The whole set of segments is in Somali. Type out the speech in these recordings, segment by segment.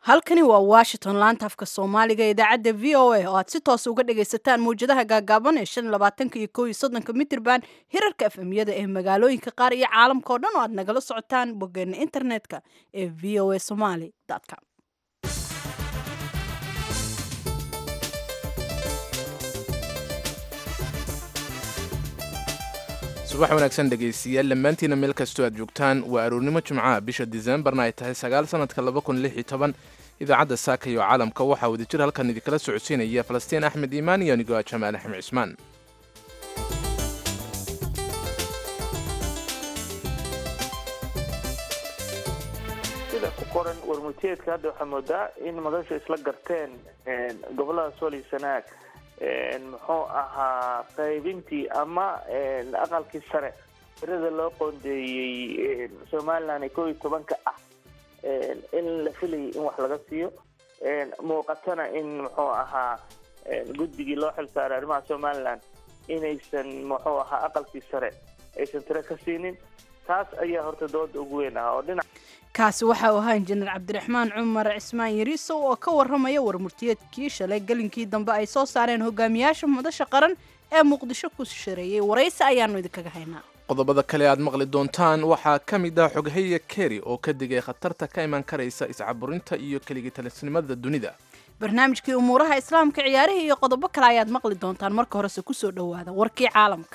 halkani waa washington laanta afka soomaaliga ee idaacadda v o a oo aad si toos uga dhagaysataan mawjadaha gaagaaban ee shan labaatanka iyo kow iyo soddonka mitirban hirarka efemyada ee magaalooyinka qaar iyo caalamka oo dhan oo aad nagala socotaan boggeena internetka ee v o a somaly com subax wanaagsan dhegaystiyaal dhammaantiina meel kastoo aad joogtaan waa aroornimo jimcaha bisha diseembarna ay tahay sagaal sanadka laba kun lix iyo toban idaacadda saaka iyo caalamka waxaa wadajir halkan idinkala socodsiinaya falastiin axmed iimaan iyo anigoo ah jamaal axmed cismaan sida ku qoran warmurtiyeedka hadda waxaa moodaa in madashu isla garteen gobolada sool iyo sanaag muxuu ahaa qaybintii ama aqalkii sare tirada loo qoondeeyey somalilan ee kow iyo tobanka ah in la filayay in wax laga siiyo muuqatana in muxuu ahaa guddigii loo xilsaaray arrimaha somalilan inaysan muxuu ahaa aqalkii sare aysan tiro ka siinin taas ayaa horta dooda ugu weyn ah oo dhinac kaasi waxa uu ahaa injineer cabdiraxmaan cumar cismaan yariisow oo ka warramaya warmurtiyeedkii shalay gelinkii dambe ay soo saareen hogaamiyaasha madasha qaran ee muqdisho ku shareeyey waraysi ayaanu idinkaga haynaa qodobada kale aad maqli doontaan waxaa ka mid ah xoghaye keri oo ka digay khatarta ka iman karaysa iscaburinta iyo keligitalisnimada dunida barnaamijkii umuuraha islaamka ciyaarihii iyo qodobo kale ayaad maqli doontaan marka horese kusoo dhowaada warkii caalamka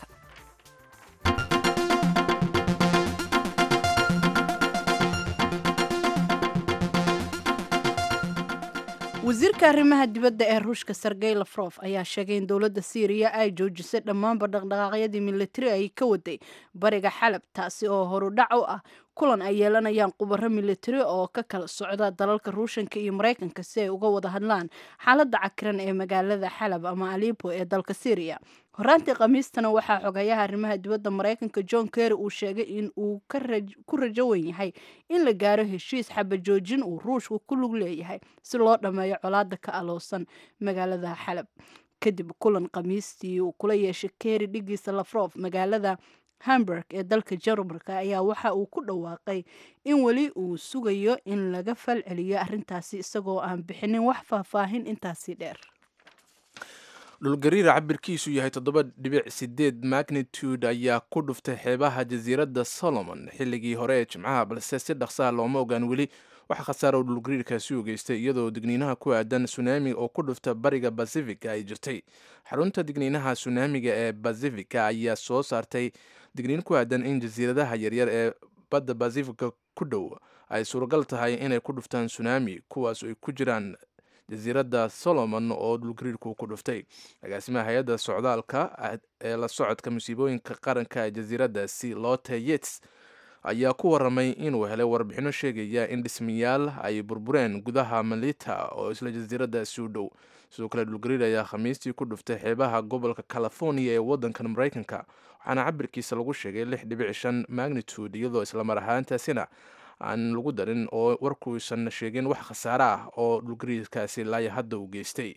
wasiirka arrimaha dibadda ee ruushka sergey lafrof ayaa sheegay in dowladda syriya ay joojisay dhammaanba dhaqdhaqaaqyadii militari ay ka waday bariga xalab taasi oo horudhac u ah kulan ay yeelanayaan qubaro militari oo ka kala socda dalalka ruushanka iyo maraykanka si ay uga wada hadlaan xaaladda cakiran ee magaalada xalab ama alipo ee dalka syriya horaantii khamiistana waxaa xogayaha arrimaha dibadda maraykanka john kerry uu sheegay in uu ku rajo wen yahay in la gaaro heshiis xabajoojin uu ruushku ku lug leeyahay si loo dhammeeyo colaada ka aloosan magaalada xalab kadib kulan khamiistii uu kula yeeshay kerry dhigiisa lafrof magaalada hamburg ee dalka jarmalka ayaa waxa uu ku dhawaaqay in weli uu sugayo in laga fal celiyo arrintaasi isagoo aan bixinin wax faahfaahin intaasi dheer dhulgariira cabirkiisu yahay toddoba dhibic sideed magnitude ayaa ku dhuftay xeebaha jasiiradda solomon xilligii hore ee jimcaha balse si dhaqsaha looma ogaan weli waxa khasaara uu dhulgariirkaasi u geystay iyadoo digniinaha ku aadan sunaami oo ku dhufta bariga basifika ay jirtay xarunta digniinaha sunaamiga ee basifika ayaa soo saartay digniin ku aadan in jasiiradaha yaryar ee badda basifika ku dhow ay suuragal tahay inay ku dhuftaan sunaami kuwaas ay ku jiraan jasiiradda solomon oo dhulgariirku ku dhuftay agaasimaha hay-adda socdaalka ee la socodka musiibooyinka qaranka ee jasiiraddaasi lote yets ayaa ku waramay inuu helay warbixino sheegaya in dhismayaal ay burbureen gudaha malita oo isla jasiiraddaasi u dhow sidoo kale dhulgariir ayaa khamiistii ku dhuftay xeebaha gobolka california ee waddankan maraykanka waxaana cabirkiisa lagu sheegay lix dhibic shan magnitude iyadoo islamar ahaantaasina aan lagu darin oo warkuusan sheegin wax khasaare ah oo dhulgariirkaasi laaya hadda uu geystay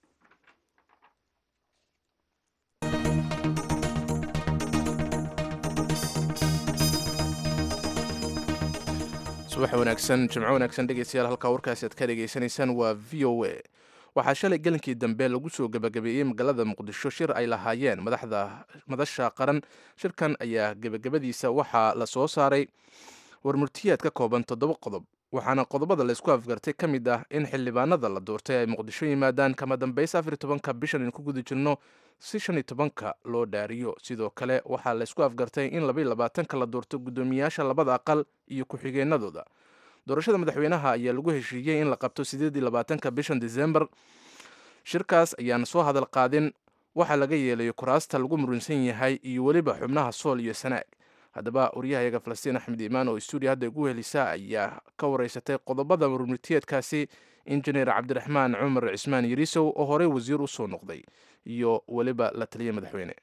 subax wanaagsan jimco wanaagsan dhegeystayaal halkaa warkaasi aad ka dhegaysanaysaan waa v o a waxaa shalay gelinkii dambe lagu soo gebagabeeyey magaalada muqdisho shir ay lahaayeen madaxda madasha qaran shirkan ayaa gebagabadiisa waxaa la soo saaray warmurtiyaad ka kooban toddoba qodob waxaana qodobada laysku afgartay ka mid ah in xildhibaanada la doortay ay muqdisho yimaadaan kama dambaysa afar tobanka bishan in ku guda jirno si shan iyo tobanka loo dhaariyo sidoo kale waxaa laysku afgartay in labaiyo labaatanka la doorto guddoomiyaasha labada aqal iyo ku-xigeenadooda doorashada madaxweynaha ayaa lagu heshiiyey in la qabto sideed iyo labaatanka bishan disembar shirkaas ayaana soo hadal qaadin waxaa laga yeelayo kuraasta lagu murunsan yahay iyo weliba xubnaha sool iyo sanaag haddaba waryahayaga falastiin axmed iimaan oo stuudiya hadda ugu helisa ayaa ka wareysatay qodobada warmurtiyeedkaasi injineer cabdiraxmaan cumar cismaan yariisow oo horey wasiir usoo noqday iyo weliba la taliya madaxweyne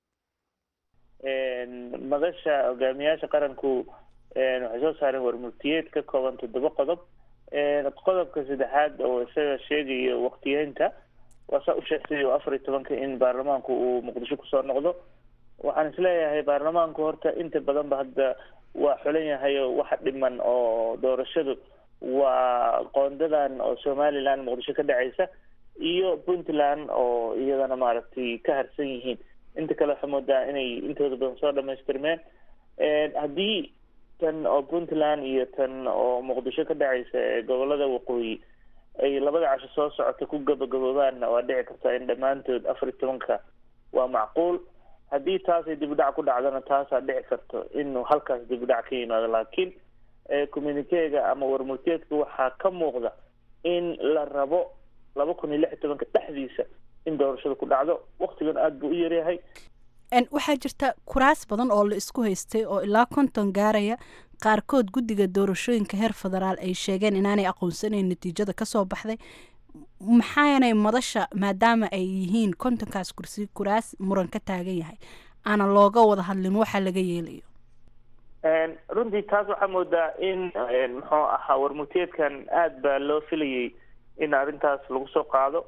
madasha hogaamiyaasha qaranku waxay soo saareen warmurtiyeed ka kooban toddoba qodob qodobka saddexaad oo isaga sheegayo waqtiyeynta waa saa u sheegtay oo afar iyo tobanka in baarlamaanku uu muqdisho kusoo noqdo waxaan isleeyahay baarlamaanku horta inta badan ba hadda waa xulan yahay oo waxa dhiman oo doorashadu waa qoondadan oo somaliland muqdisho ka dhacaysa iyo puntland oo iyadana maaragtay ka harsan yihiin inta kale waxaa moodaa inay intooda badan soo dhamaystirmeen haddii tan oo puntland iyo tan oo muqdisho ka dhacaysa ee gobolada waqooyi ay labada casho soo socota ku gabagaboobaanna waa dhici kartaa in dhammaantood afar iyo tobanka waa macquul haddii taasay dib u dhac ku dhacdana taasaa dhici karto inuu halkaas dib u dhac ka yimaado laakiin communikeega ama warmurteedka waxaa ka muuqda in la rabo laba kun iyo lix iyo tobanka dhexdiisa in doorashada ku dhacdo waktigan aada buu u yaryahay waxaa jirta kuraas badan oo la isku haystay oo ilaa konton gaaraya qaarkood guddiga doorashooyinka heer federaal ay sheegeen inaanay aqoonsanayn natiijada kasoo baxday maxaanay madasha maadaama ay yihiin kontonkaas kursi kuraas muran ka taagan yahay aana looga wada hadlin waxa laga yeelayo runtii taas waxaa moodaa in muxuu ahaa warmurteedkan aada baa loo filayay in arrintaas lagu soo qaado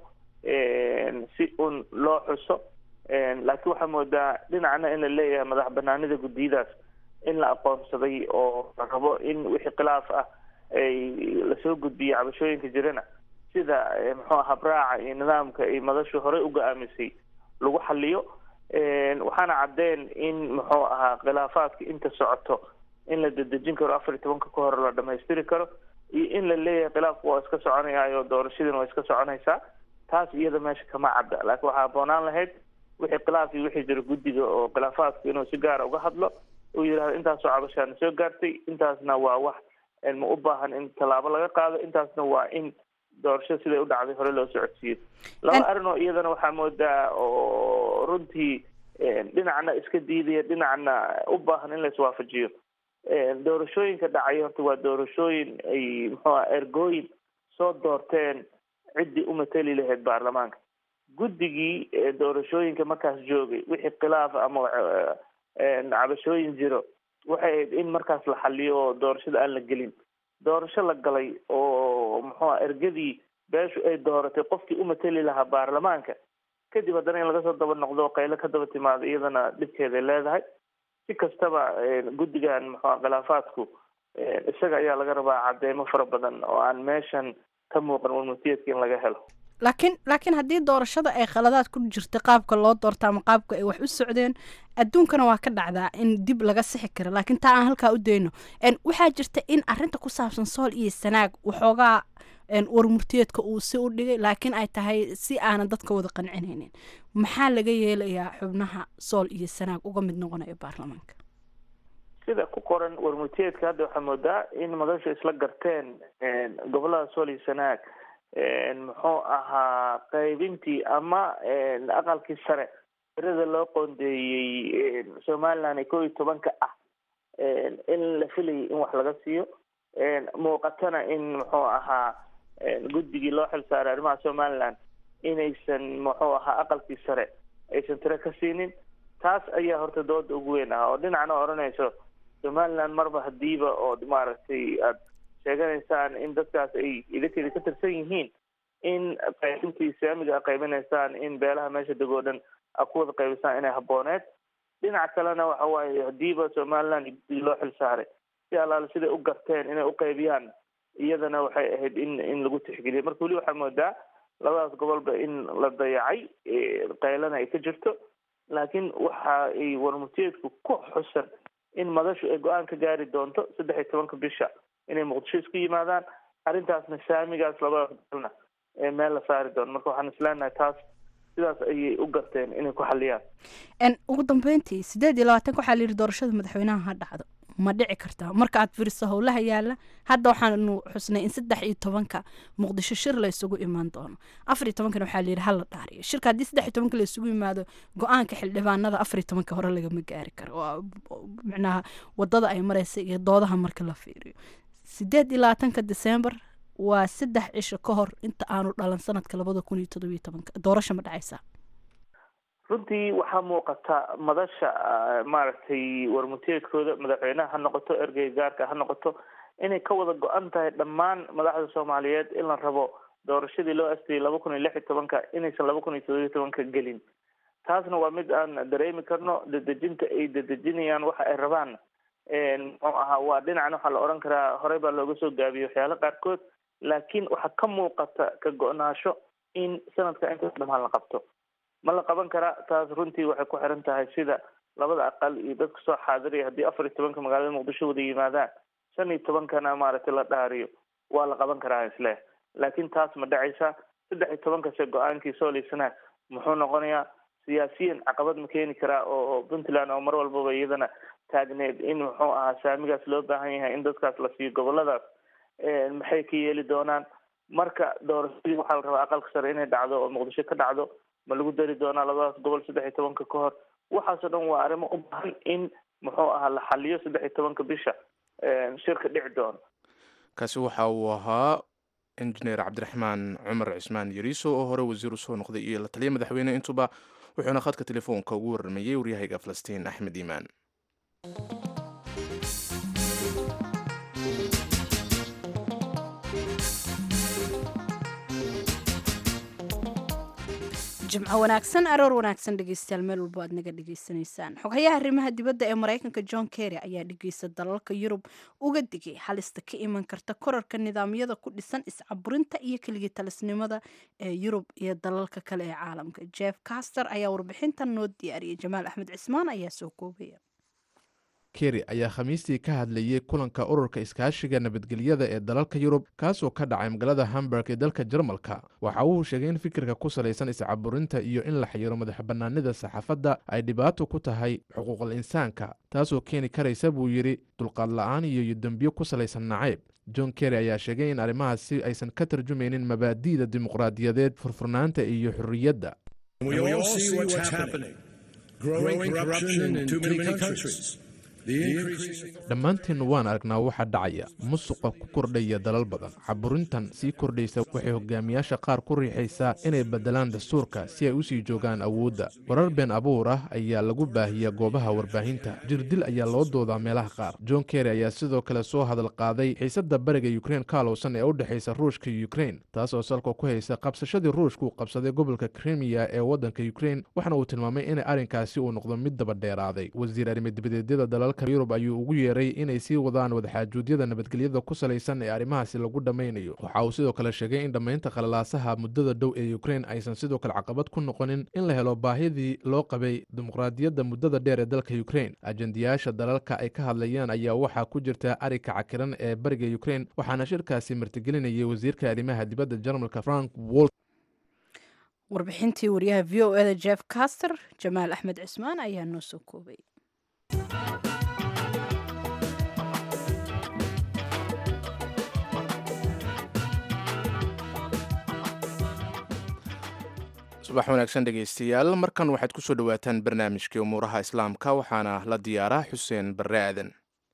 si un loo xuso laakiin waxaa moodaa dhinacna in la leeyahay madax banaanida guddiyadaas in la aqoonsaday oo la rabo in wixii khilaaf ah ay lasoo gudbiyo cabashooyinka jirana sida muxuu aha braaca iyo nidaamka ay madashu horey u go-aamisay lagu xaliyo waxaana caddeen in muxuu ahaa khilaafaadka inta socoto in la dedejin karo afar iyo tobanka ka hore la dhamaystiri karo iyo in la leeyahay khilaafku waa iska soconayaayo doorashadiina waa iska soconaysaa taas iyada meesha kama cadda laakiin waxaa aboonaan lahayd wixii khilaaf iyo wixii jiro guddiga oo khilaafaadku inuu si gaara uga hadlo uu yidhahdo intaasoo cabashaana soo gaartay intaasna waa wax ma u baahan in tallaabo laga qaado intaasna waa in doorashada siday u dhacday hore loo socodsiiyo laba arrin oo iyadana waxaa moodaa oo runtii dhinacna iska diidaya dhinacna u baahan in la iswaafajiyo doorashooyinka dhacay horta waa doorashooyin ay muxuuha ergooyin soo doorteen ciddii u mateli lahayd baarlamaanka guddigii doorashooyinka markaas joogay wixii khilaaf ama cabashooyin jiro waxay ahayd in markaas la xaliyo oo doorashada aan la gelin doorasho la galay oo muxuuha ergadii beeshu ay dooratay qofkii u mateli lahaa baarlamaanka kadib haddana in laga soo daba noqdo qaylo ka daba timaado iyadana dhibkeeday leedahay si kastaba guddigan muxuuha khilaafaadku isaga ayaa laga rabaa cadeymo fara badan oo aan meeshan ka muuqan warmurtiyeedka in laga helo laakiin laakiin haddii doorashada ay khaladaad ku jirta qaabka loo doorta ama qaabka ay wax u socdeen adduunkana waa ka dhacdaa in dib laga sixi karo laakiin taa aan halkaa u dayno waxaa jirta in arinta ku saabsan sool iyo sanaag waxoogaa warmurtiyeedka uu si u dhigay laakiin ay tahay si aanan dadka wada qancinaynin maxaa laga yeelayaa xubnaha sool iyo sanaag uga mid noqonaya baarlamaanka sida ku qoran warmurtiyeedka hadda waxaa moodaa in madashu isla garteen gobolada sool iyo sanaag muxuu ahaa qaybintii ama aqalkii sare tirada loo qoondeeyey somaliland ee kow iyo tobanka ah in la filayay in wax laga siiyo muuqatana in muxuu ahaa guddigii loo xilsaaray arrimaha somaliland inaysan muxuu ahaa aqalkii sare aysan tiro ka siinin taas ayaa horta dooda ugu weyn ah oo dhinacna odhanayso somaliland marba hadiiba oo maaragtay aad sheeganaysaan in dadkaas ay idinkeeda ka tirsan yihiin in qaybintii islaamiga a qaybinaysaan in beelaha meesha degoo dhan a ku wada qaybisaan inay habooneed dhinac kalena waxa waaye hadiiba somaliland guddigii loo xil saaray si allaale siday u garteen inay u qaybiyaan iyadana waxay ahayd in in lagu tixgeliyo marka weli waxaa moodaa labadaas gobolba in la dayacay qaylana ay ka jirto laakiin waxa ay warmurtiyeedku ku xusan in madashu ay go-aan ka gaari doonto saddex iyo tobanka bisha inay muqdisho isku yimaadaan arrintaasna saamigaas labada gobolna meel la saari doono marka waxaan isleenahay taas sidaas ayay u garteen inay ku xaliyaan ugu dambeyntii sideed iyo labaatanka waxaa la yidhi doorashada madaxweynaha ha dhacdo ma dhici kartaa marka aad fiiriso howlaha yaala hadda waxaanu xusnay in saddex iyo tobanka muqdisho shir la isugu imaan doono afar iyo tobankana waxaa la yidhi hala dhaariyo shirka haddii saddex iyo tobanka la isugu yimaado go-aanka xildhibaanada afar iyo tobanka hore lagama gaari karo micnaha wadada ay mareysa iyo doodaha marka la fiiriyo sideed iyo labaatanka december waa saddex cisho ka hor inta aanu dhalan sanadka labada kun iyo todobiyo tobanka doorasho ma dhacaysaa runtii waxaa muuqata madasha maaragtay warmurtiyeedkooda madaxweynaha ha noqoto ergey gaarka ha noqoto inay ka wada go-an tahay dhammaan madaxda soomaaliyeed in la rabo doorashadii loo astayay laba kun iyo lix iyo tobanka inaysan laba kun iyo todobiyo tobanka gelin taasna waa mid aan dareemi karno dedejinta ay dedejinayaan waxa ay rabaan muxuu ahaa waa dhinacan waxaa la odhan karaa horey baa looga soo gaabiyey waxyaala qaarkood laakiin waxaa ka muuqata ka go-naasho in sanadka intaas dhamaan la qabto ma la qaban karaa taas runtii waxay ku xiran tahay sida labada aqal iyo dadka soo xaadiraya haddii afar iyo tobanka magaalada muqdisho wada yimaadaan shan iyo tobankana maaragtay la dhaariyo waa la qaban karaa isleh laakiin taas ma dhacaysa saddex iyo tobankase go-aankii sooliysanaag muxuu noqonayaa siyaasiyan caqabad ma keeni karaa oo puntland oo mar walbaba iyadana taagneed in muxuu ahaa saamigaas loo baahan yahay in dadkaas la siiyo goboladaas maxay ka yeeli doonaan marka doorashadii waxaa la rabaa aqalka sare inay dhacdo oo muqdisho ka dhacdo ma lagu dari doonaa labadaas gobol saddex iyo tobanka ka hor waxaasoo dhan waa arrimo u baahan in muxuu ahaa la xaliyo saddex iyo tobanka bisha shirka dhici doono kaasi waxa uu ahaa injineer cabdiraxmaan cumar cismaan yariiso oo hore wasiir usoo noqday iyo la taliya madaxweyne intuba wuxuuna khadka telefoonka ugu warramayey waryahayga falastiin axmed iimaan jimco wanaagsan aroor wanaagsan dhegeystayaal meel walbo aad naga dhegeysanaysaan xoghayaha arrimaha dibadda ee maraykanka john kerry ayaa dhegeysta dalalka yurub uga digay halista ka iman karta korarka nidaamyada ku dhisan iscaburinta iyo keligii talisnimada ee yurub iyo dalalka kale ee caalamka jeff caster ayaa warbixintan noo diyaariyay jamaal axmed cismaan ayaa soo koobaya kerry ayaa khamiistii ka hadlayey kulanka ururka iskaashiga nabadgelyada ee dalalka yurub kaasoo ka dhacay magaalada hamburg ee dalka jarmalka waxa uu sheegay in fikirka ku salaysan iscaburinta iyo in la xayiro madax bannaanida saxaafadda ay dhibaato ku tahay xuquuqal insaanka taasoo keeni karaysa buu yidhi dulqaad la-aan iyo dembiyo ku salaysan nacayb john kerry ayaa sheegay in arrimahaasi aysan ka tarjumaynin mabaadi'da dimuqraadiyadeed furfurnaanta iyo xorriyadda dhammaanteen waan aragnaa waxaa dhacaya musuqa ku kordhaya dalal badan caburintan sii kordhaysa waxay hogaamiyaasha qaar ku riixaysaa inay beddelaan dastuurka si ay u sii joogaan awoodda warar been abuur ah ayaa lagu baahiya goobaha warbaahinta jirdil ayaa loo doodaa meelaha qaar john kerry ayaa sidoo kale soo hadal qaaday xiisadda bariga yukrain kaalowsan ee u dhexaysa ruushka yukrain taas oo salka ku haysa qabsashadii ruushka uu qabsaday gobolka krimiya ee waddanka yukrain waxaana uu tilmaamay in arrinkaasi uu noqdo mid daba dheeraaday wasiir arrimadibadyeedyada dalalka yurub ayuu ugu yeeray inay sii wadaan wadaxaajuudyada nabadgelyada ku salaysan ee arrimahaasi lagu dhammaynayo waxa uu sidoo kale sheegay in dhammaynta qalalaasaha muddada dhow ee yukrain aysan sidoo kale caqabad ku noqonin in la helo baahidii loo qabay dimuqraadiyadda muddada dheer ee dalka yukrain ajendayaasha dalalka ay ka hadlayaan ayaa waxaa ku jirta arrinka cakiran ee bariga yukrain waxaana shirkaasi martigelinayay wasiirka arrimaha dibadda jarmalka frank wolt warbixintii wariyaha v o eda jeff caster jamaal axmed cismaan ayaa noo soo koobay subax wanaagsan dhegaystayaal markan waxaad ku soo dhowaataan barnaamijkii umuuraha islaamka waxaana la diyaaraa xuseen barre aadan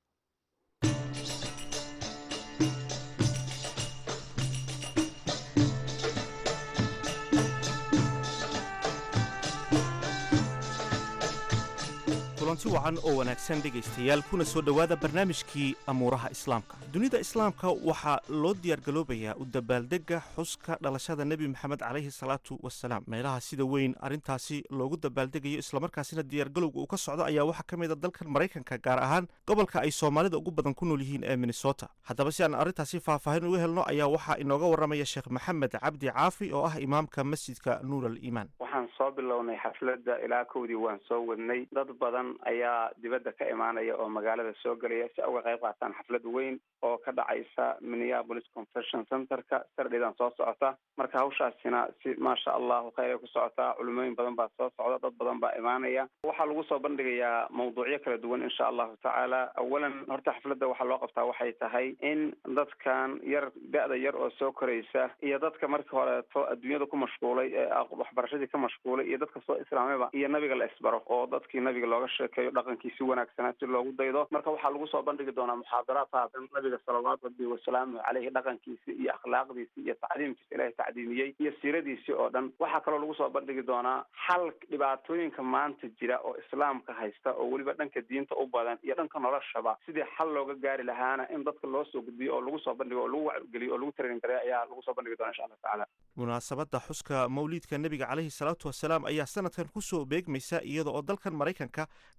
kulanti wacan oo wanaagsan dhegaystayaal kuna soo dhowaada barnaamijkii amuuraha islaamka dunida islaamka waxaa loo diyaargaloobayaa u dabaaldegga xuska dhalashada nebi maxamed calayhi salaatu wasalaam meelaha sida weyn arrintaasi loogu dabaaldegayo islamarkaasina diyaargalowga uu ka socdo ayaa waxaa ka mid a dalkan maraykanka gaar ahaan gobolka ay soomaalida ugu badan ku nool yihiin ee minnesota haddaba si aan arrintaasi faahfaahin uga helno ayaa waxaa inooga warramaya sheekh maxamed cabdi caafi oo ah imaamka masjidka nuur al iimaan waxaan soo bilownay xafladda ilaa kowdii waan soo wadnay dad badan ayaa dibadda ka imaanaya oo magaalada soo gelaya si uga qayb qaataan xaflad weyn oo ka dhacaysa minneapolis convention centerka sardhidan soo socota marka hawshaasina si maasha allahu khayr ay ku socotaa culimooyin badan baa soo socda dad badan baa imaanaya waxaa lagu soo bandhigayaa mawduucyo kala duwan insha allahu tacaala awalan horta xafladda waxaa loo qabtaa waxay tahay in dadkan yar da-da yar oo soo koraysa iyo dadka markii horeeto adduunyada ku mashquulay ee waxbarashadii ka mashquulay iyo dadka soo islaamayba iyo nabiga la isbaro oo dadkii nabiga looga sheekeeyo dhaqankiisi wanaagsanaa si loogu daydo marka waxaa lagu soo bandhigi doonaa muxaadaraad haatan nabiga salawaatu rabbi wasalaamu caleyhi dhaqankiisi iyo akhlaaqdiisi iyo tacdiimkiisa ilaahay tacdiimiyey iyo siiradiisii oo dhan waxaa kaloo lagu soo bandhigi doonaa xal dhibaatooyinka maanta jira oo islaamka haysta oo weliba dhanka diinta u badan iyo dhanka noloshaba sidii xal looga gaari lahaana in dadka loo soo gudbiyo oo lagu soo bandhigo oo lagu wacgeliyo oo lagu training gareyo ayaa lagu soo bandhigi doona insha allah tacaala munaasabadda xuska mawliidka nebiga caleyhi salaatu wasalaam ayaa sanadkan kusoo beegmaysa iyada oo dalkan maraykanka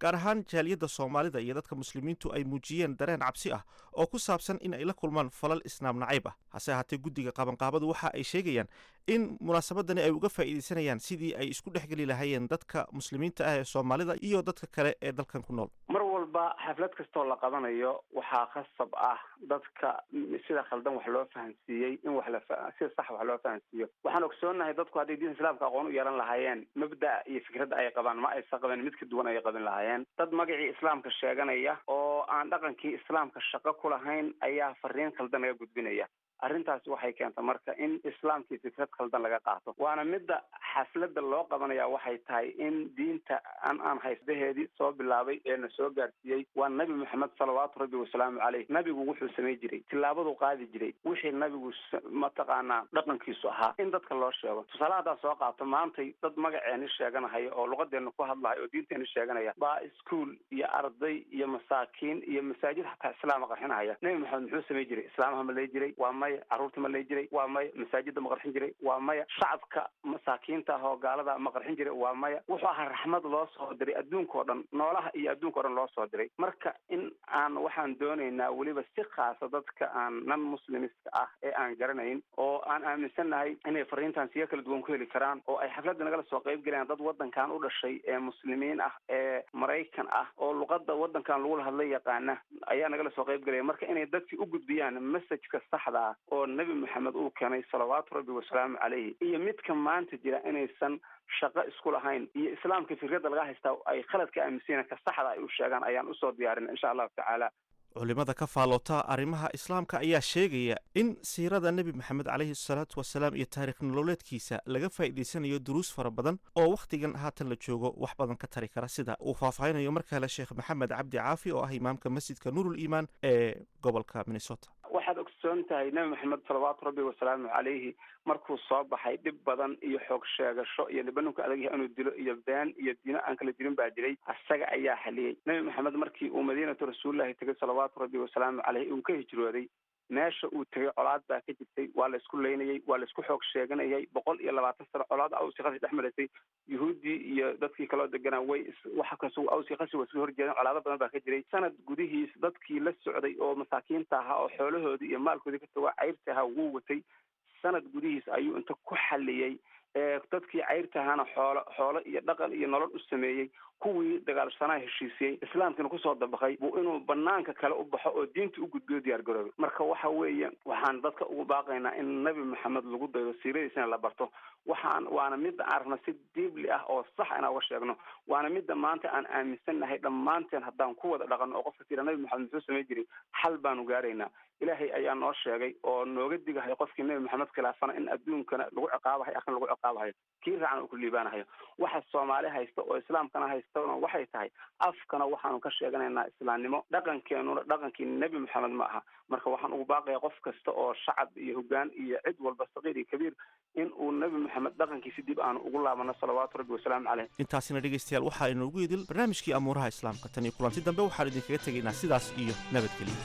gaar ahaan jaaliyadda soomaalida iyo dadka muslimiintu ay muujiyeen dareen cabsi ah oo ku saabsan in ay la kulmaan falal islaam nacayb ah hase ahaatee guddiga qabanqaabadu waxa ay sheegayaan in munaasabadani ay uga faa'iidaysanayaan sidii ay isku dhexgeli lahaayeen dadka muslimiinta ah ee soomaalida iyo dadka kale ee dalkan ku nool mar walba xaflad kastoo la qabanayo waxaa khasab ah dadka sida khaldan wax loo fahansiiyey in wax la sida sax wax loo fahansiiyo waxaan ogsoonahay dadku hadday diinta islaamka aqoon u yeelan lahaayeen mabda iyo fikradda ay qabaan ma aysa qaban mid ka duwan ayay qabin lahaayeen dad magacii islaamka sheeganaya oo aan dhaqankii islaamka shaqo ku lahayn ayaa fariin khaldan laga gudbinaya arrintaasi waxay keenta marka in islaamkii fikrad khaldan laga qaato waana midda xafladda loo qabanaya waxay tahay in diinta an aan haystaheedii soo bilaabay ee na soo gaarsiiyey waa nabi maxamed salawaatu rabbi wasalaamu caleyh nabigu wuxuu samay jiray tillaabaduu qaadi jiray wixii nabigu mataqaanaa dhaqankiisu ahaa in dadka loo sheego tusaale haddaa soo qaato maantay dad magaceeni sheeganahaya oo luqadeena ku hadlahaya oo diinteeni sheeganaya baa iskuol iyo arday iyo masaakiin iyo masaajid xataa islaama qarxinahaya nabi maxamed muxuu samay jiray islaamaha ma lay jiray waa maya carruurta ma lay jiray waa maya masaajida ma qarxin jiray waa maya shacabka masaakiinta ah oo gaalada ma qarxin jiray waa maya wuxuu ahaa raxmad loo soo diray adduunka oo dhan noolaha iyo adduunka o dhan loo soo diray marka in aan waxaan doonaynaa weliba si khaasa dadka aan nan muslimiska ah ee aan garanayn oo aan aaminsannahay inay fariintan siyo kala duwan ku heli karaan oo ay xafladda nagala soo qayb galayaan dad waddankan u dhashay ee muslimiin ah ee maraykan ah oo luqadda waddankan lagula hadla yaqaana ayaa nagala soo qayb galaya marka inay dadkii u gudbiyaan messajka saxda ah oo nebi maxamed uu keenay salawaatu rabbi wasalaamu caleyhi iyo midka maanta jira inaysan shaqo isku lahayn iyo islaamka fikradda laga haystaa ay khalad ka aaminsanyaen ka saxda ay u sheegaan ayaan usoo diyaarin insha allahu tacaala culimada ka faaloota arrimaha islaamka ayaa sheegaya in siirada nebi maxamed caleyhi salaatu wasalaam iyo taarikh nololeedkiisa laga faa'iidaysanayo duruus fara badan oo wakhtigan haatan la joogo wax badan ka tari kara sida uu faahfaahinayo mar kale sheekh maxamed cabdi caafi oo ah imaamka masjidka nuurul iimaan ee gobolka minnesota waxaad ogsoon tahay nebi maxamed salawaatu rabbi wasalaamu caleyhi markuu soo baxay dhib badan iyo xoog sheegasho iyo nibanunka adagyahay inuu dilo iyo been iyo diino aan kala jirin baa jiray asaga ayaa xaliyey nebi maxamed markii uu madiinatu rasuulillahi tegay salawaatu rabbi wasalaamu caleyhi uu ka hijrooday meesha uu tegay colaad baa ka jirtay waa la isku leynayey waa la isku xoog sheeganayay boqol iyo labaatan sano colaad awsi khasi dhex maraysay yuhuuddii iyo dadkii kaloo deganaa way waxa kas awsi khasi waa isku horjeedeen colaado badan baa ka jiray sanad gudihiis dadkii la socday oo masaakiinta ahaa oo xoolahoodii iyo maalkoodii ka tago cayrta ahaa wuu watay sanad gudihiis ayuu inta ku xaliyey dadkii cayrta ahaana xoolo xoolo iyo dhaqan iyo nolol u sameeyey kuwii dagaalsanaa heshiisiyey islaamkiina kusoo dabaqay buu inuu banaanka kale u baxo oo diinta u gudbiyo diyaar garoobay marka waxa weeye waxaan dadka ugu baaqaynaa in nabi maxamed lagu daydo siiradiisana la barto waxaan waana midda aan rabna si diibli ah oo sax inaan uga sheegno waana midda maanta aan aaminsannahay dhammaanteen haddaan ku wada dhaqanno oo qofka tira nabi maxamed muxuu samay jiray xal baanu gaaraynaa ilaahay ayaa noo sheegay oo nooga digahay qofkii nabi maxamed khilaafana in adduunkana lagu ciqaabahayo akhna lagu ciqaabahayo kii raacan uu ku liibaanahayo waxa soomaali haysta oo islaamkana haystana waxay tahay afkana waxaanu ka sheeganaynaa islaamnimo dhaqankeenuna dhaqankii nebi maxamed ma aha marka waxaan ugu baaqaya qof kasta oo shacab iyo hogaan iyo cid walba saqiir iyo kabiir in uu nebi maxamed dhaqankiisi dib aanu ugu laabano salawaatu rabbi wasalaamu caleyh intaasina dhegaystayaal waxaa inoogu idil barnaamijkii amuuraha islaamka tan iyo kulanti dambe waxaan idinkaga tegaynaa sidaas iyo nabadgelyo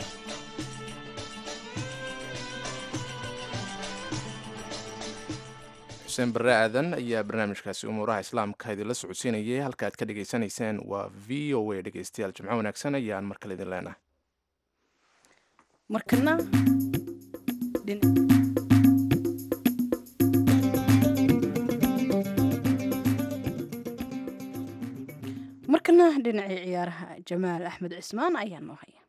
xuseen barre aadan ayaa barnaamijkaasi umuuraha islaamka idinla socodsiinayay halka aad ka dhegaysanayseen waa v o a dhegeystayaal jimco wanaagsan ayaan mar kale idin leenahay markana markana dhinacii ciyaaraha jamaal axmed cismaan ayaa noo haya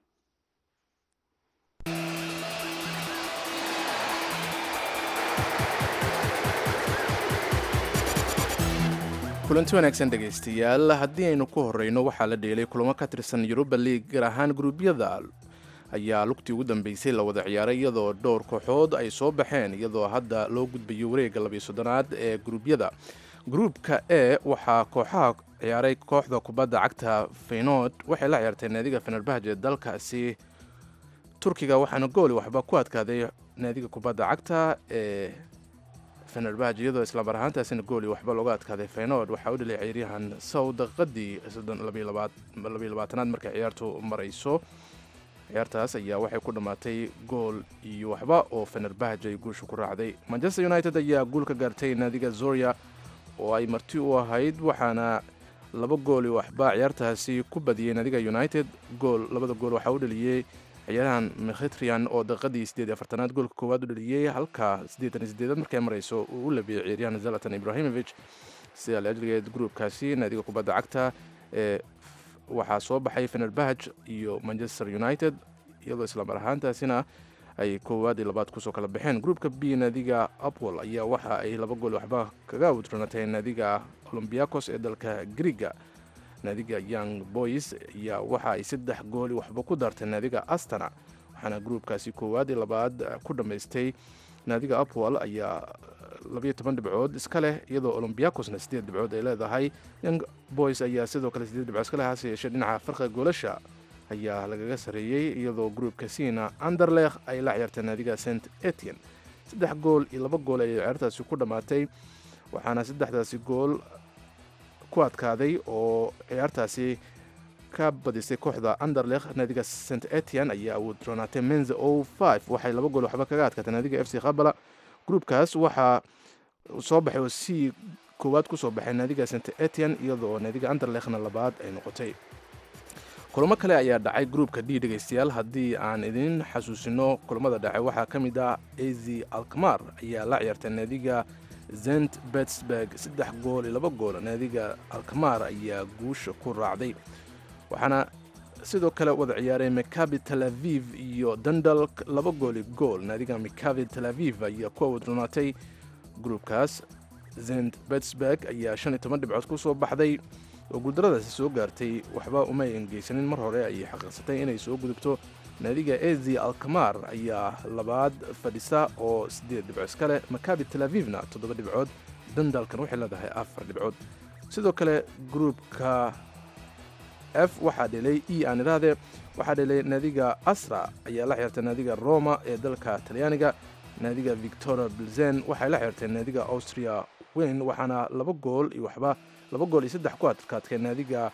kulanti wanaagsan dhegaystayaal haddii aynu ku horeyno waxaa la dheelay kulamo ka tirsan yuruba league gaar ahaan gruubyada ayaa lugtii ugu dambeysay la wada ciyaaray iyadoo dhowr kooxood ay soo baxeen iyadoo hadda loo gudbayo wareegga labiyo soddonaad ee gruubyada gruubka e waxaa kooxaha ciyaaray kooxda kubadda cagta feynood waxay la ciyaartay naadiga fenerbahje dalkaasi turkiga waxaana gooli waxba ku adkaaday naadiga kubadda cagta ee fenerbahje iyadoo islamar ahaantaasina gooli waxba looga adkaaday feynood waxaa u dhalay ciyaaryahan sow daqiiqadii labaatanaad markay ciyaartu marayso ciyaartaas ayaa waxay ku dhammaatay gool iyo waxba oo fenerbahje ay guusha ku raacday manchester united ayaa guul ka gaartay naadiga zoria oo ay marti u ahayd waxaana laba gool iyo waxba ciyaartaasi ku badiyey naadiga united gool labada gool waxaa u dhaliyey ciyaarahan mkhitrian oo daqiiqadii sideed iyo afartanaad goolka koowaad u dhaliyey halka siddeetan iyo sideedaad markay marayso uu u labiyey ciyaaryahan zalatan ibrahimovic sida laajligeed gruubkaasi naadiga kubadda cagta ee waxaa soo baxay fenerbahj iyo manchester united iyadoo islamar ahaantaasina ay koowaad iyo labaad kusoo kala baxeen gruupka b naadiga apwol ayaa waxa ay laba gool waxba kaga wudranatay naadiga olombiakos ee dalka griga naadiga young boys ayaa waxa ay saddex gooli waxba ku daartay naadiga astana waxaana gruupkaasi koowaad iyo labaad ku dhammaystay naadiga apwol ayaa labayo toban dhibcood iska leh iyadoo olombiakosna siddeed dhibcood ay leedahay young boys ayaa sidoo kale siddeed dhibcood iska leh hase yeeshee dhinaca farqiga goolasha ayaa lagaga sareeyey iyadoo gruupka sina anderlekh ay la ciyaartay naadiga st etienne saddex gool iyo laba gool ayay ciyaartaasi ku dhammaatay waxaana saddexdaasi gool ku adkaaday oo ciyaartaasi ka badisay kooxda anderlekh naadiga st etienne ayaa wudronaatay menze o five waxay laba gool waxba kaga adkaatay naadiga f c khabala gruupkaas waxaa soo baxay oo c koowaad kusoo baxay naadiga st etienne iyadoo naadiga anderlekhna labaad ay noqotay kulamo kale ayaa dhacay gruupka d dhegaystayaal haddii aan idin xasuusino kulamada dhacay waxaa ka mid ah azy alkmar ayaa la ciyaartay naadiga zent betsburg saddex gool iyo laba gool naadiga alkmar ayaa guusha ku raacday waxaana sidoo kale wada ciyaaray makabi tel aviv iyo dandal laba gooli gool naadiga makabi tel aviv ayaa ku awdrunaatay gruupkaas zent betsburg ayaa shan iyo toban dhibcood ku soo baxday oo guuldaradaasi soo gaartay waxba umay engeysanin mar hore ayay xaqiiqsatay inay soo gudubto naadiga ezi alkamar ayaa labaad fadhisa oo siddeed dhibco iska leh makabi tel avivna toddoba dhibcood dandalkan waxay leedahay afar dhibcood sidoo kale gruupka f waxaa dhelay e aan idhaahde waxaa dhelay naadiga asra ayaa la xirtay naadiga roma ee dalka talyaaniga naadiga victoria bilzen waxay la xirtay naadiga austria weyn waxaana laba gool iyo waxba laba gool iyo saddex ku adkaadkay naadiga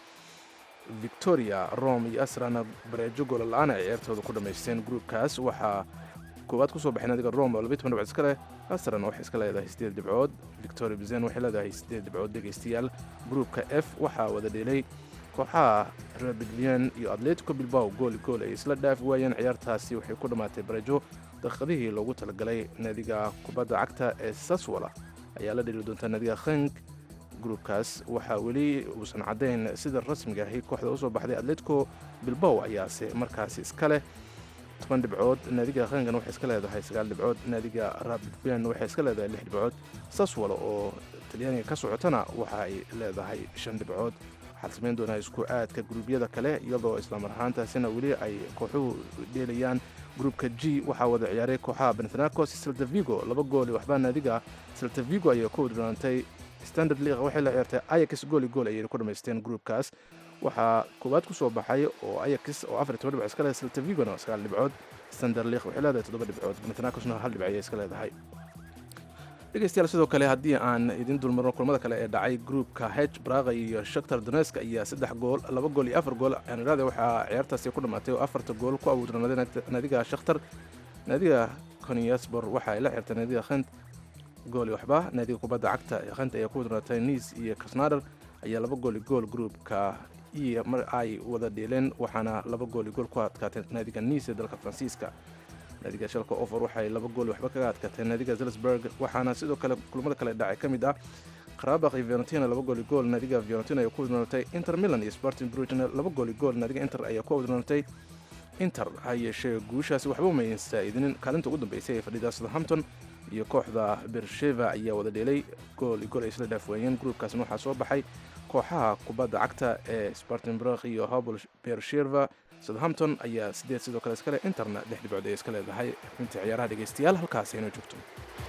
victoria rome iyo asrana bareejo goola la-aan ay ciyaartooda ku dhammaysteen gruupkaas waxaa koowaad kusoo baxay naadiga rome oo labiyi toban dhibcood iska leh asrana waxay iska leedahay siddeed dhibcood victoria bizen waxay leedahay siddeed dhibcood dhegaystayaal gruupka f waxaa wada dheelay kooxaha rebidlian iyo atletico bilbao gooli gool ay isla dhaafi waayeen ciyaartaasi waxay ku dhammaatay bareejo daqiiqadihii loogu talagalay naadiga kubadda cagta ee saswala ayaa la dheli doontaa naadiga khenk gruupkaas waxaa weli uusan caddayn sida rasmiga ahi kooxda usoo baxday atletico bilbao ayaase markaasi iska leh toban dhibcood naadiga khenkan waxay iska leedahay sagaal dhibcood naadiga rabidlian waxay iska leedahay lix dhibcood saswala oo talyaaniga ka socotana waxa ay leedahay shan dhibcood waxaad samayn doonaa isku aadka gruubyada kale iyadoo islamar ahaantaasina weli ay kooxuhu dheelayaan gruupka g waxaa wada ciyaaray kooxaha bentanacos saltavigo laba gool waxbaa naadiga saltavigo ayaa ku wadronaantay standard league waxay la ciyaartay ayax gooli gool ayay ku dhamaysteen gruupkaas waxaa koowaad ku soo baxay oo ayax oo afar toban dhibcood iska leedahay saltavigona sagaal dhibcood standard league waxay leedahay toddoba dhibcood bentanacosna hal dhibc ayay iska leedahay dhegeystayaal sidoo kale haddii aan idin dulmarno kulamada kale ee dhacay gruupka h braga iyo shaktar donesk ayaa saddex gool laba gool iyo afar gool aaniraade waxaa ciyaartaasi ku dhammaatay oo afarta gool ku abuudranaaday naadiga shakhtar naadiga konyasbor waxa ay la xirtay naadiga khent gool iyo waxba naadiga kubadda cagta ee khent ayaa ku wadranatay niis iyo kasnader ayaa laba gool iyo gool gruupka iyo mar ay wada dheeleen waxaana laba gool iyo gool ku adkaatay naadiga niis ee dalka faransiiska naadiga shalka ofor waxay laba gool waxba kaga adkaatay naadiga zelsburg waxaana sidoo kale kulamada kale dhacay ka mid ah qarabaq iyo fiorentina laba gool iyo gool naadiga fiorentina ayaa ku wadnoonatay inter milan iyo sporting brugena laba gool iyo gool naadiga inter ayaa ku wadnoonatay inter ha yeeshee guushaasi waxba umayn saa'idinin kaalinta ugu dambeysay ee fadhida southampton iyo kooxda bersheva ayaa wada dheelay gool iyo gool ay isla dhaaf waayeen gruupkaasna waxaa soo baxay kooxaha kubadda cagta ee sporting brug iyo hobl bersheva southampton ayaa sideed sidoo kale iskale interna lix dhibcood ay iska leedahay inta ciyaaraha dhegeystayaal halkaas aynoo joogto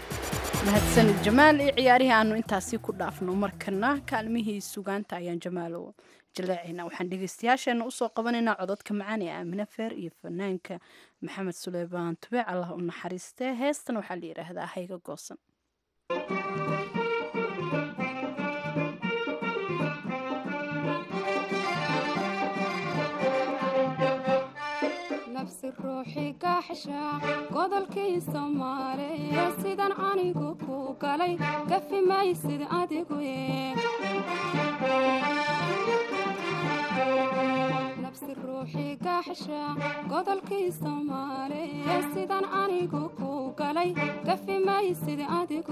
mahadsanid jamaal iyo ciyaarihii aanu intaasi ku dhaafno markana kaalmihii sugaanta ayaan jamaalo jaleecayna waxaan dhegeystayaasheena usoo qabanaynaa cododka macaan ee aamine feer iyo fanaanka maxamed suleymaan tubeec allah u naxariistee heestan waxaa la yidhaahdaa hayga goosan nafsi ruuxi gaxsha godolkii soomaaliya sidan anigu ku galay gafi maysid adigu nabsi ruuxi gaxsha godolkii soomaaliya sidan anigu ku galay gafi maysid adigu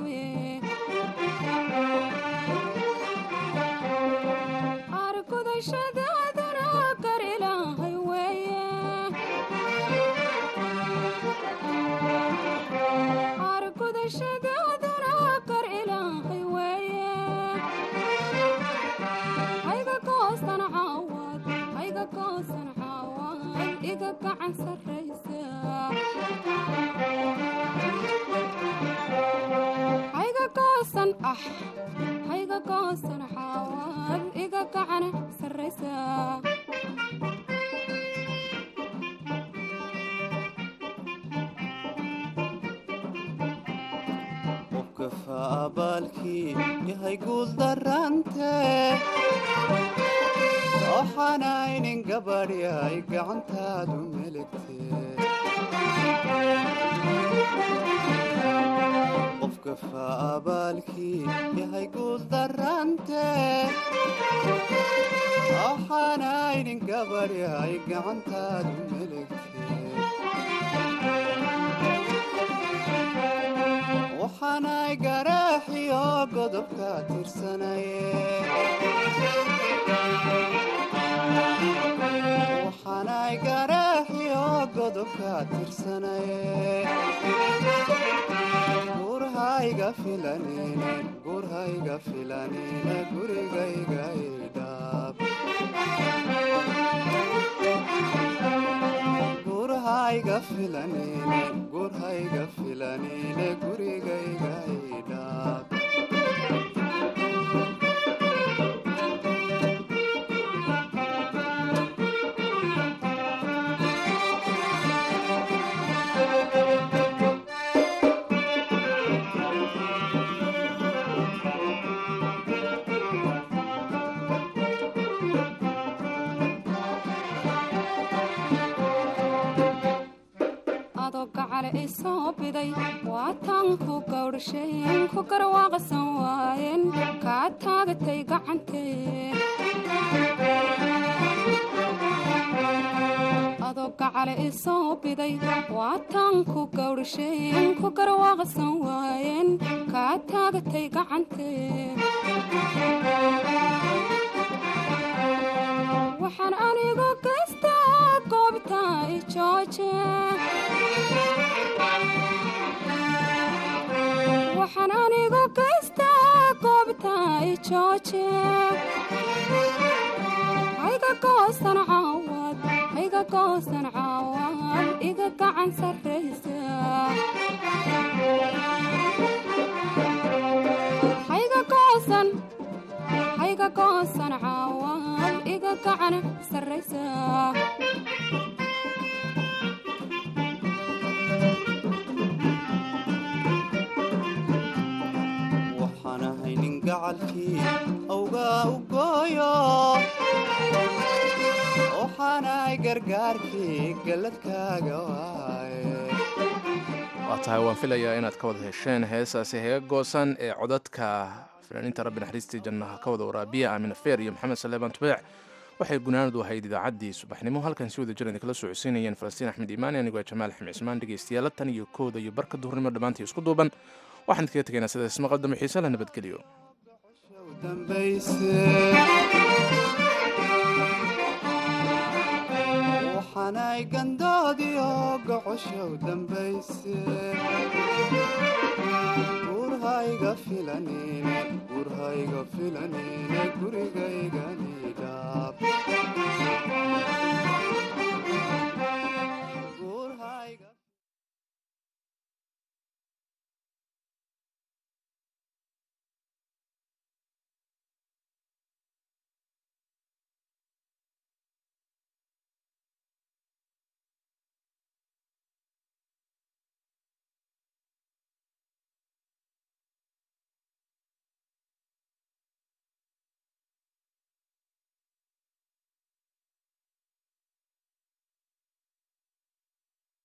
argudashadaadana gar ilaahay weeye argudashadaadana gar ilaahay weeye hayga goosan caawad hayga goosan caawad iga gacan sarraysa hayga goosan ah hayga goosan caawad iga gacan sarraysa qofkafa abaalkii yahay guul darante waxaanaynin gabadhi ay gacantaadu melegte qofkafa abaalkii yahay guul darante waxaanaynin gabadhi ay gacantaadu melegte waxaanay garaaxiyo godobka tirsanaye waxaanay garaaxiyo godobka tirsanaye gurhayga filanine gurhayga filanine gurigayga idhaab gurhayga filanine gurhayga filanine gurigayga idhaab adoo gacale i soo biday waataan ku gawdhasheen ku garwaaqsan waayeen kaa taagatay gacantee adoo gacale i soo biday waataan ku gawdhasheen ku garwaaqsan waayeen kaa taagatay gacantee waxaan anigu gaystaa goobta i jooje waxaan anigu gaystaa goobta i jooje hayga goosan caawad hayga goosan caawad iga gacan sarraysa hayga goosan hayga goosan caawad iga gacan sarraysa waxaan ahay nin gacalkii awgaa u gooyo waxaanay gargaarkii galladkaaga waaye waa tahay waan filayaa inaad ka wada hesheen heesaasi heega goosan ee codadka fanaaniinta rabbi naxariistii jannaha ka wada waraabiya aamina feer iyo maxamed saleebaan tubeec waxay gunaanadu ahayd idaacaddii subaxnimo halkan si wada jir idinkala soo codsiinayeen falastiin axmed iimaani anigoo jamaal ximi cismaan dhegaystayaala tan iyo kooda iyo barka duhurnimo dhammaantii isku duuban waxaan idinkaga tegaynaa sidaas maqal dambe xiise la nabadgeliyo dambayse waxaanay gandoodiyo gocoshow dambayse gurhayga filanine gurhayga filanine gurigayganidhaab